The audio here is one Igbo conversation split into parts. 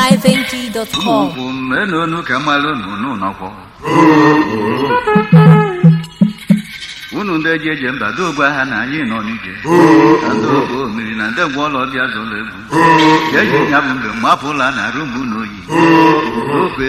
highlifeng.com ụmụ menunu ka mmalụ nụnụ nọkwọ unu ndị eji eje mba dogwa ha na anyị nọ n'ije na ndị ogbe omiri na ndị ngwa ụlọ bịa zụlọ egwu ka eji ya bụ mgbe mapụla na rumụ n'oyi okwe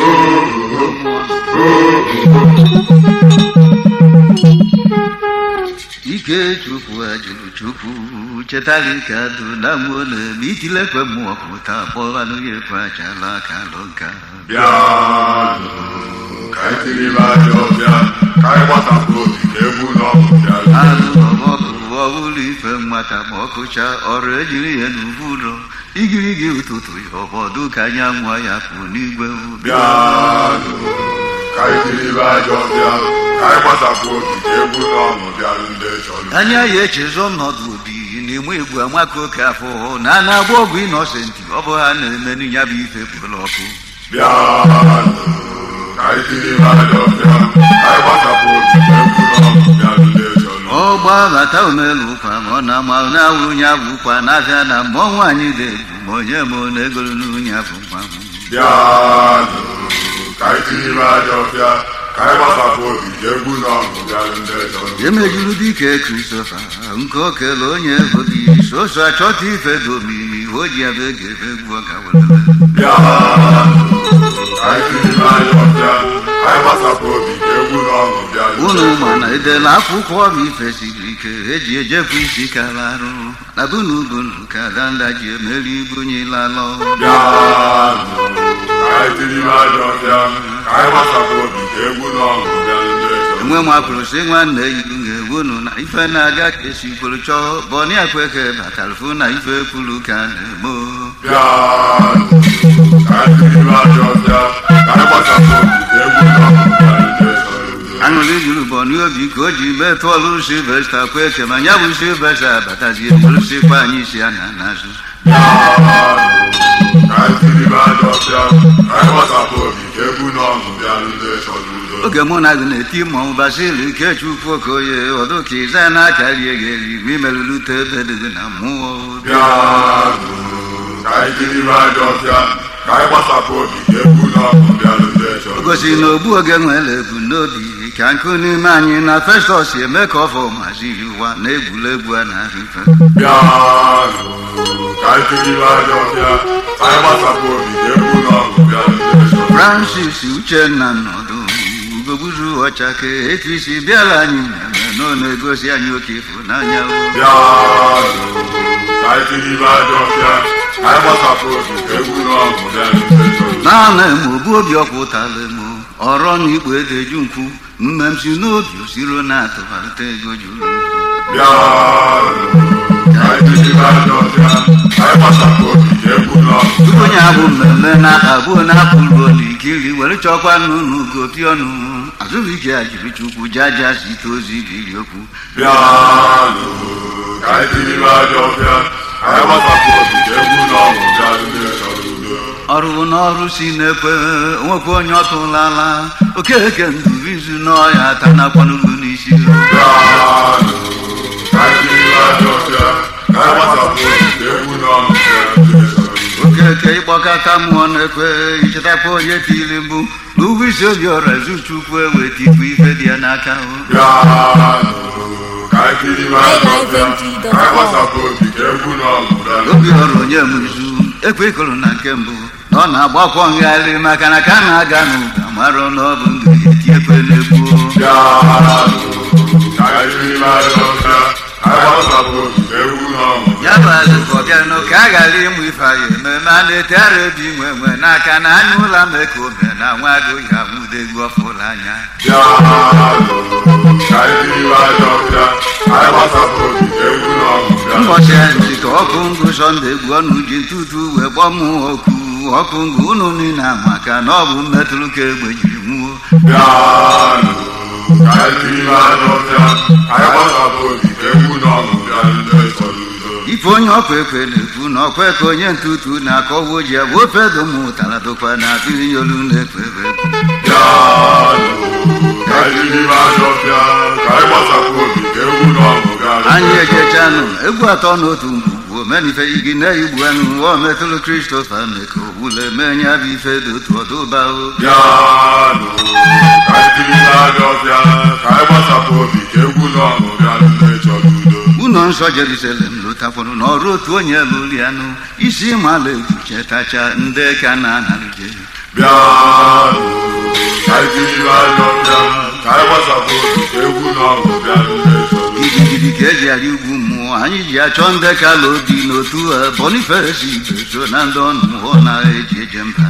ike chukwu ajụrụ chukwu chetara ike adụ na mmụọ na-eme itilekwe mmụọ pụta kpọọ anụghị ekwe achala aka alụ nka bịanụ ka anyị tiri ibe ajọ bịa ka anyị gbasapụ obi ka egwu na ọgụ bịa anụ ọmọkụ ọbụla ife nwata ma ọkụcha ọrụ ejiri ya n'ubu ụlọ igirigi ụtụtụ ya ọbọdụ ka anyanwụ ya pụ n'igwe bịanụ ka anyị tiri ibe ajọ bịa ka anyị gbasapụ obi ka egwu na ọgụ bịa ndị chọrọ anya ya echezọ ọnọdụ obi na-enwe egwu amaka oke afọ na a na-agba ọgwụ ịnọsentị ọ bụ ha na-eme ya bụ ife pụrụ ọkụ bịanụ ka anyị tiri ibe ajọ bịa ka anyị gbasapụ obi ka egwu na ọgụ bịa ndị chọrọ ọgba bata omelu ụkwa ma ọ na-ama na-awụ onye abụ ụkwa na-abịa na mmụọ nwaanyị na-ebu ma onye ma ọ na-egolu n'unye abụ nwa m bịanụ ka anyị tiri ibe ajọ bịa ka anyị gbasapụ obi ka egwu na ọgụ bịa ndị chọrọ emejuru dike kristofa nke okele onye obi soso achọta ife domimi o ji ebe ga-ebe egwu ọka welele bịanụ ka anyị tiri ibe ajọ bịa ka anyị gbasapụ obi ka egwu na ọgụ bịa ndị unu ma na edela akwụkwọ ọbụ ife siri ike eji ejekwa isi kala arụ na bunu bunu ka danda ji emeri ibunyela alọ bịanụ ka anyị tiri ibe ajọ bịa ka anyị gbasapụ obi ka egwu na ọgụ bịa ndị chọrọ enwe mapụrụ si nwanne yi ga-ewunu na ife na-aga ka esi kwuru chọọ bọnia kweke batalụfụ na ife kwuru ka a na-emo bịanụ ka anyị tiri ibe ajọ bịa ka anyị gbasapụ obi ka egwu na ọgụ bịa ndị chọrọ aṅụrị juru bọni obi ka o ji mee tụọlụ silvesta kweke ma ya bụ silvesta abatazie bụrụsikwa anyị isi a na n'azụ bịanụ ka anyị tiri ibe ajọ bịa ka anyị gbasapụ obi ka egwu na ọgụ bịa ndị chọrọ udo oge mụ na gị na-eti mmọnwụ basili ikechukwu okoye ọdụ ka ịza na-akarie gị eri ma imerụlute ebe dị gị na mmụọ bịanụ ka anyị tiri ibe ajọ bịa ka anyị gbasapụ obi ka egwu na ọgụ bịa ndị chọrọ o gosi na ogbu oge nwere ebumnobi ka nkụ n'ime anyị na festọs eme ka ọ fọ maziri ụwa na egwuregwu a na-ahụ ife bịanụ ka anyị tiri ibe ajọ bịa ka anyị gbasapụ obi ka egwu na ọgụ bịa ndị chọrọ francis uchenna nọdụ ugogburu ọchake etu isi bịala anyị mmemme na ọ na-egosi anyị oke ịfụnanya o. bịanụ ka anyị tiri ibe ajọ bịa ka anyị gbasapụ obi ka egwu na ọgụ bịa ndị chọrọ naanị m obu obi ọkwụtala m ọrọ na igbo edeju nkwu mmemsi n'obi osiro na-atụbata ego juru bịanụ ka anyị tiri ibe ajọ bịa ka anyị gbasapụ obi ka egwu na ọgụ tupu onye abụ mmemme na-akpagbuo na-apụrụ n'ikiri were chọkwa n'ụlọ ugopi ọnụ azụbụike ya jiri chukwu jaja site ozi biri okwu bịanụ ka anyị tiri ibe ajọ bịa ka anyị gbasapụ obi ka egwu na ọgụ bịa ndị chọrọ udo ọrụ n'ọrụ si na-ekwe nwekwa onye ọtụlala okeke ndụbizu n'ọhịa ata nakwanụlu n'isi bịanụ ka anyị tiri ibe ajọ bịa ka anyị gbasapụ obi ka egwu na ọgụ bịa ndị chọrọ udo okeke ịkpọkọta mmụọ na-ekwe ichetakwa onye tiri mgbu na ugwu isi obi ọra zuchukwu ewetipụ ife dị ya n'aka o. bịanụ ka anyị tiri ibe ajọ bịa ka anyị gbasapụ obi ka egwu na ọgụ bịa ndị obi ọrụ onye m izu ekwe ịkụrụ na nke mbụ na ọ na-agbakwọ ngharị maka na ka a na-aga n'ụga marụ na ọ bụ ndụ ya eti ekwe na-egbu bịanụ ka anyị tiri ibe ajọ bịa ka anyị gbasapụ obi ka egwu na ọgụ ya bụ alụkọ bịanụ ka a ghara ịmụ ife anyị ememe a na-etegharị obi nwe nwe n'aka na anya ụla mee ka ome na nwa agụ ya nwudegwu ọfụla anya bịanụ ka anyị tiri ibe ajọ bịa ka anyị gbasapụ obi ka egwu na ọgụ bịa ụbọchị anyị ka ọkụ ngụ sọnde gbuo ọnụ ji ntutu wee gbọọ m oku ọkụ ngụ unu niile maka na ọ bụ mmetụrụ ka egbe jiri nwuo bịanụ ka anyị tiri ibe ajọ bịa ka anyị gbasapụ obi ka egwu na ọgụ bịa ndị chọrọ udo ife onye ọkwa ekwe na-ekwu na ọkwa ka onye ntutu na-akọwa oji bụ ofe dum ụtara dụkwa na atụghị olu na-ekwe ebe bịanụ ka anyị tiri ibe ajọ bịa ka anyị gbasapụ obi ka egwu na ọgụ bịa ndị anyị chọrọ ejecha bịanụ egwu atọ n'otu mgbu omenife igi na-igbu anụ o metụlụ kristofa meko wule menye bụ ife dị otu ọdụbahụ bịanụ ka anyị tiri n'anya ọbịa ka anyị gbasapụ obi ka egwu na ọṅụ bịa ndị chọrọ udo ụlọ nsọ jerusalem lụtakwuru n'ọrụ otu onye lụrụ anụ isi mala egwu chetacha ndị ka na-analụje bịanụ ka anyị tiri n'anya ọbịa ka anyị gbasapụ obi ka egwu na ọṅụ bịa ndị chọrọ udo gidigidi ka eji arị ugwu mmụọ anyị ji achọ ndị kala obi n'otu ha bonifesi igwe so na ndị ọnụ mmụọ na-eji eje mba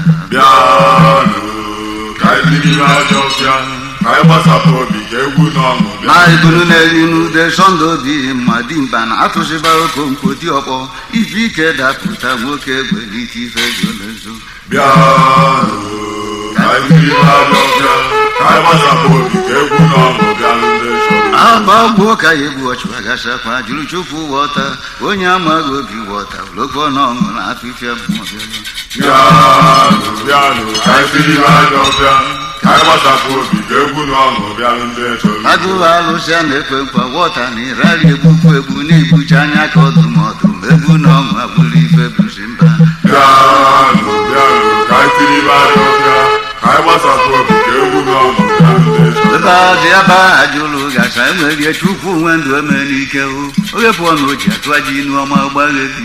bịanụ ka anyị tiri n'anya ọbịa ka anyị gbasapụ obi ka egwu na ọṅụ bịa na ibunu na-eri n'ude sọnde obi ma dimkpa na atụsịba okonkwo dị ọkpọ ife ike dapụta nwoke gwelite ife zolezo bịanụ ka anyị tiri n'anya ọbịa ka anyị gbasapụ obi ka egwu na ọṅụ bịa ndị chọrọ udo agbagbuo ka ya egbu ọchụ agasakwa jụrụ chukwu wọta onye amaghị obi wọta olokọ na ọṅụ na afịfịa mmụọ bịara bịanụ bịanụ ka anyị tiri n'anya ọbịa ka anyị gbasapụ obi ka egwu na ọṅụ bịa ndị chọrọ udo agụụ alụsị a na-ekwe nkwa wọta na ịrarị egbukwu egbu na-egbucha anya ka ọdụm ọdụm egbu na ọṅụ agbụrụ ife bụzi mba bịanụ bịanụ ka anyị tiri n'anya ọbịa ka anyị gbasapụ obi ka egwu na ọṅụ bịa ndị chọrọ udo ebe azị aba ajụlụ gasa enwerie chukwu nwe ndụ eme n'ike o oge pụọ na oji atụa ji inu ọma gbaghe dị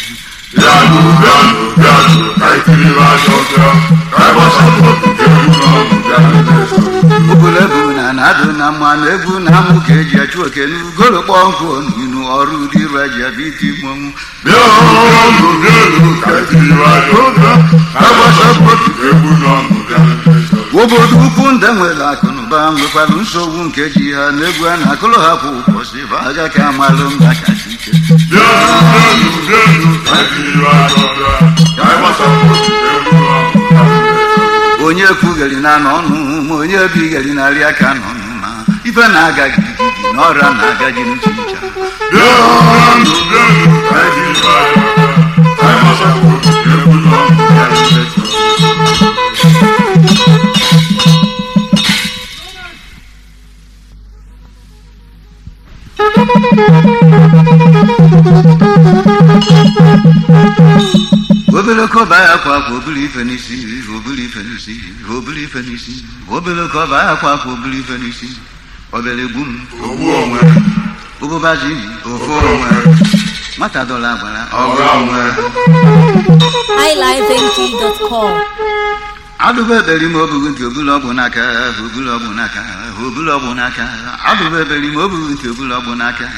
bịanụ bịanụ bịanụ ka anyị tiri n'anya ọbịa ka anyị gbasapụ obi ka egwu na ọṅụ bịa ndị chọrọ udo obule bụ na na-adụ na mma na egwu na amụ ka eji achụ oke n'ugolo kpọọ nkụ onunu ọrụ ụdị iru eji abịa iti mmọnwụ bịanụ bịanụ ka anyị tiri n'anya ọbịa ka anyị gbasapụ obi ka egwu na ọṅụ bịa ndị chọrọ udo obodo ukwu ndị nwere akụ na ụba nwekwara nsogbu nke ji ha n'egwu a na-akụrụ ha kwa ụbọchị bụ aga ka amalụ mba kacha ike bịanụ bịanụ bịanụ ka anyị tiri n'anya ọbịa ka anyị gbasapụ obi ka egwu na ọṅụ bịa ndị chọrọ udo onye kwugheri na n'ọnụ ma onye bigheri narị aka n'ọnụ na ife na-aga gidigidi na ọrịa na-aga ji n'uche ncha bịanụ bịanụ ka anyị tiri n'anya ọbịa ka anyị gbasapụ obi ka egwu na ọṅụ bịa ndị chọrọ udo obere kọba ya akwa akwa obere ife n'isi obere ife n'isi obere ife n'isi obere kọba ya akwa akwa obere ife n'isi obere egbu m ogbu onwe ụbụbazi ofu onwe nwata dọla agbara ọga onwe highlifeng.com adụba eberi m obughị ntị obulu ọgwụ n'aka obulu ọgwụ n'aka obulu ọgwụ n'aka adụba eberi m obughị ntị obulu ọgwụ n'aka